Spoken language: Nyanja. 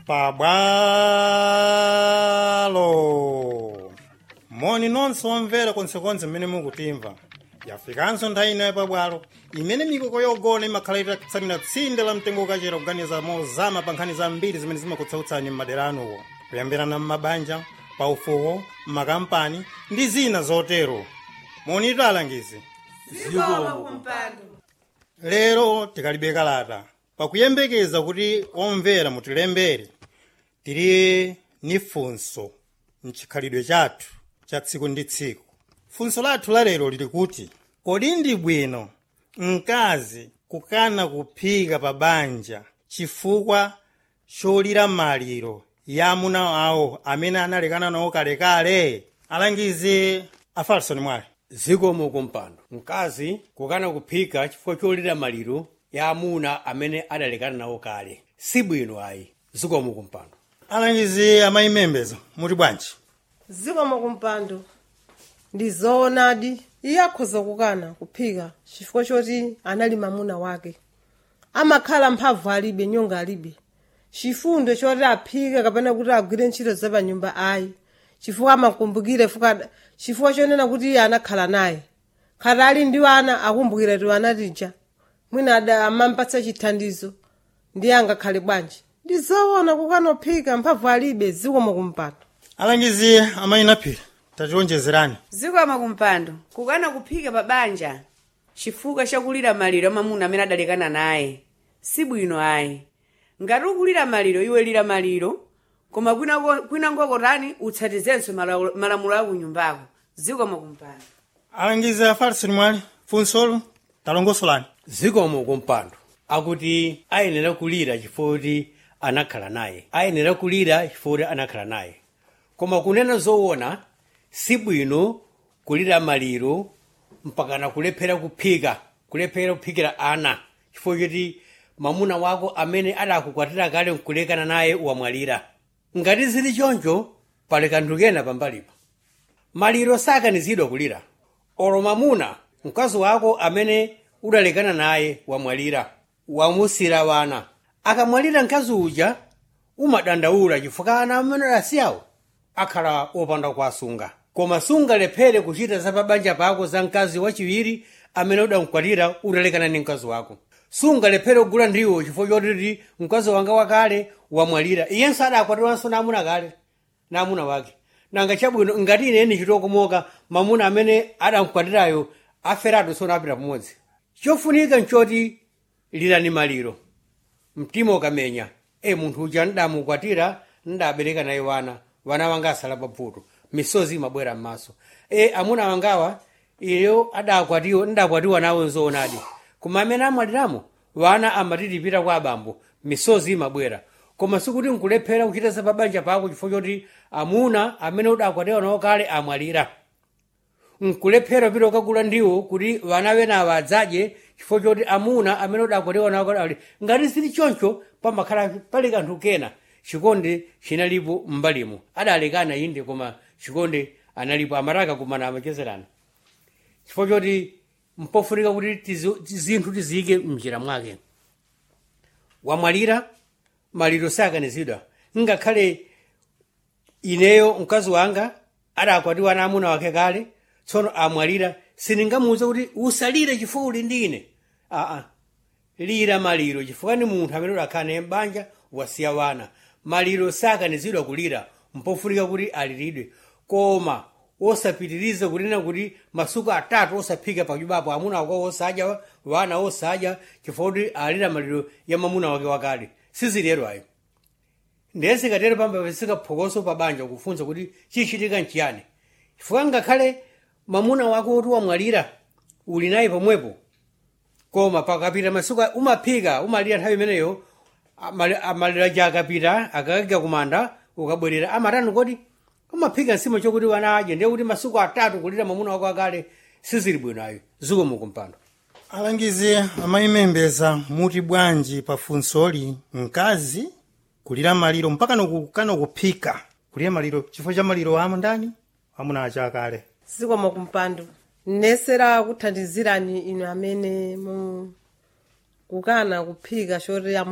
pabwalo moni nonse omvera konsekonse mmene mukutimva yafikanso nthawi ino yapabwalo imene mikoko yogona imakhala itatsamira tsinde la mtengo ukachera kuganiza mozama pa nkhani zambiri zimene zimakutsautsani m'madera anuwo kuyambirana m'mabanja paufuko m'makampani ndi zina zotero monitu alangizi lero tikalibe kalata pakuyembekeza kuti omvera mutilembere tili ni funso mchikhalidwe chathu cha tsiku ndi tsiku funso lathu la lero lili kuti kodi ndi bwino mkazi kukana kuphika pa banja chifukwa cholira maliro ya amuna awo amene analekana nawo kalekale alangizi afarisoni mwale zikomo kumpando mkazi kukana kuphika chifukwa cholira maliro ya amuna amene adalekana nawo kale sibwino ayi zikomo kumpando alangizi amayimembezo muti bwanji zikomo kumpando ndi zoonadi iye akhoza kukana kuphika chifukwa choti anali mamuna wake amakhala mphamvu alibe nyonga alibe chifundo choti aphike kapena kuti agwire ntchito zapanyumba ayi chifukwa amakumbukire fuka chifukwa chonena kuti iye anakhala naye khati ali ndi ana akumbukira ti anatija mwina ada amampatsa chithandizo ndiye angakhale bwanji ndi zoona kukana kuphika mphamvu alibe zikomo kumpando alangizi amayinaphira tationjezerani zikomo kumpando kukana kuphika pa banja chifukwa chakulira maliro amamuna amene adalekana naye sibwino ayi ngati ukulira maliro iwe lira maliro koma kwina- kwinangokotani utsatizenso malawu- malamulo a kunyumbako zikomo kumpando alangizi afarisoni mwale funsolo talongosolani zikomo kumpando akuti ayenera kulira chifukwa kuti anakhala naye ayenera kulira chifukwa kuti anakhala naye koma kunena zoona sibwino kulira maliro mpakana kulephera kuphika kulephera kuphikira ana chifukwa choti mamuna wako amene adakukwatira kale nkulekana naye wamwalira ngati zili choncho pali kanthu kena pambalipa maliro sakanizidwa kulira olo mamuna mkazi wako amene udalekana naye wamwalira wamusira wana akamwalira mkazi uja umadandaula chifukwa ana amene adasiyawo akhala opanda kuwasunga koma sungalephere kuchita za pabanja pako za mkazi wachiwiri amene udamkwatira udalekana ndi mkazi wako sungalephere kugula ndiwo chifukwa chotiti mkazi wanga wakale wamwalira iyenso adakwatiranso namuna kale namuna wake nanga chabwino ngati ine ndichitokomoka mamuna amene adamkwatirayo aferatu sona apita pamodzi chofunika nchoti lirani maliro mtima ukamenya e munthu uja ndamukwatira ndabereka naye wana wana wanga asala pavuto misozi imabwera m'maso e amuna wangawa iyo adakwatiwa ndakwatiwa nawo nzoonadi koma amene amwaliramo wana amatitipita kwa abambo misozi imabwera koma sikuti nkulephera kuchita za pabanja pako chifukwa choti amuna amene udakwatiwa nawo kale amwalira nkulephera pita ukagula ndiwo kuti vana venawa adzadye chifukwa choti amuna amene udakwatiwa nawo kale amwalira ngati sili choncho pamakhala pali kanthu kena chikondi chinalipo m'mbalimo adalekana inde koma chikondi analipo amataka kumana amachezerana chifukwa choti mpofunika kuti tizi- zinthu tiziyike mnjira mwake wamwalira maliro sakanizidwa ngakhale ineyo mkazi wanga adakwatiwa na amuna wake kale tsono amwalira sindingamuwuze kuti usalire chifukwa uli ndi ine aa lira maliro chifukwa ni munthu amene udakhala naye m'banja wasiya wana maliro sakanizidwa kulira mpofunika kuti aliridwe koma osapitiriza kunena kuti masuku atatu osaphika pachubapo amuna wako osadya wana osadya chifukwa kuti alira maliro ya mamuna wake wakale sizilero ayo ndiye sikatero pamba sikaphokoso pabanja kufunsa kuti chichitika nchiyani chifukwa ngakhale mamuna wako kuti wamwalira uli naye pomwepo koma pakapita masuku umaphika umalira nthawi imeneyo amali- amalira ja akapita akakagya kumanda ukabwerera amatani kodi umaphika nsima chokuti wana adye ndiye kuti masuku atatu kulira mamuna wako akale sizili bwino ayo zikomo kumpando alangizi amayimembeza muti bwanji pa funsoli mkazi kulira maliro mpaka nokukana kuphika kulira maliro chifukwa cha maliro amo ndani amuna achakale zikomo kumpando nesera kuthandizirani inu amene mu kukana kuphika choti